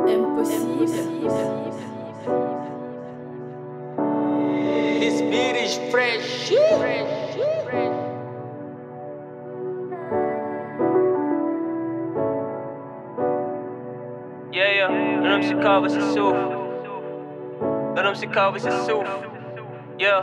Impossible. This beat is fresh. Yeah, yeah. Let them see cover si suuf. Let them see cover si suuf. Yeah.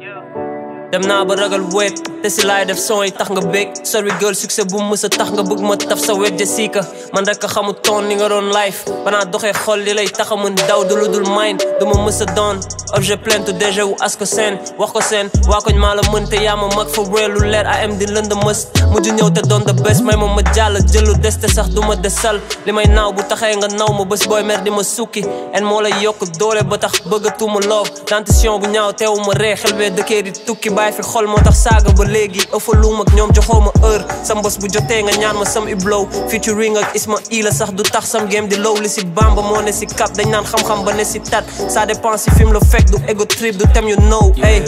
dem naa ba ragal wéet te si laay def son yi tax nga bég sorry girl succès bu mu mës a tax nga bëgg ma taf sa wet Jessica man rek a xamu toon ni nga doon life banaa doxee xol li lay tax a mën daw du lu dul mine du ma mës a doon objet plainte déjà wu as ko seen wax ko seen waa koñ maa la mën te yaa ma mag fa réel lu leer am di lënd mës mujj ñëw te doon the best may ma ma jàll jël lu des te sax du ma desal li may naaw bu taxee nga naw ma bés booy mer di ma sukki en moo lay yokk doole ba tax bëggatuma love dentition bu ñaaw teewu ma ree xel bee dëkkee di tukki bàyyi fi xol moo tax saaga ba léegi ëffalum ak ñoom joxoo ma heure sam bés bu jotee nga ñaan ma sam iblow featuring ak Isma Ila sax du tax sam game di low li si bamba moo ne si cap dañ naan xam-xam ba ne si tat ça dépend si film la fekk du ego trip du tem you know hey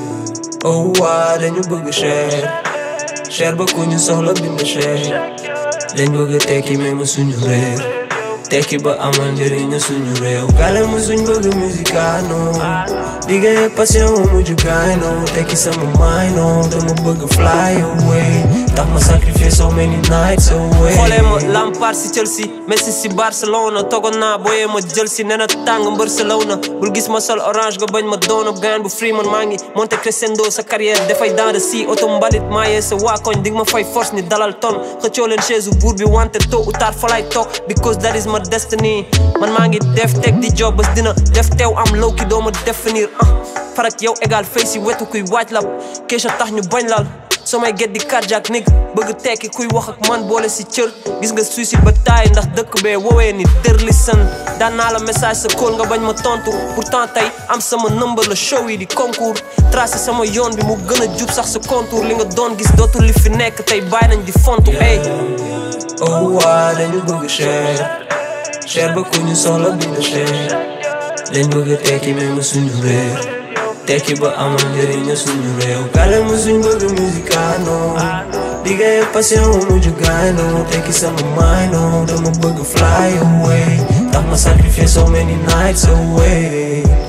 oh waa dañu bëgg cher cher ba ku ñu soxla bind cher dañ bëgg tekki mais mu suñu réer tekki ba amal njëriñ suñu réew gale mu suñ bëgg musicano liggéey passion mu mujj gaano tekki sama mayno dama bëgg fly away tax ma sacrifice so many nights away xoolee ma Lampard si Chelsea Messi si Barcelona togoon naa booyee ma jël si nee na tàng mbër sa law na bul gis ma sol orange nga bañ ma doon gaan bu free man maa ngi monte crescendo sa carrière dafay dans de si auto mbalit maayee sa waa koñ dig ma fay force ni dalal ton xëccoo leen chaise buur bi wante tôt ou tard fa lay toog because that is my destiny man maa ngi def teg di job bés dina def teew am low ki doo ma définir ah farak yow égal fay si wetu kuy waaj lab keesha tax ñu bañ lal soo may get di cardiaque nig bëgg tekki kuy wax ak man boole si cër gis nga suicide ba taay ndax dëkk bee woowee ni dër li sën daan naa la message sa kóol nga bañ ma tontu pourtant tey am sama number la show yi di concours tracé sama yoon bi mu gën a jub sax sa contour li nga doon gis dootul li fi nekk tey bàyyi nañ di fontu ey oh waa dañu bëgg cher cher ba ku ñu soxla bind cher dañ bëgg tekki mais mu suñu réer tekki ba amal njëriñ suñu réew gale mu suñ bëgg musicano liggéey passion mu mujj gaano tekki sama mayno dama bëgg fly away tax ma sacrifice so many nights away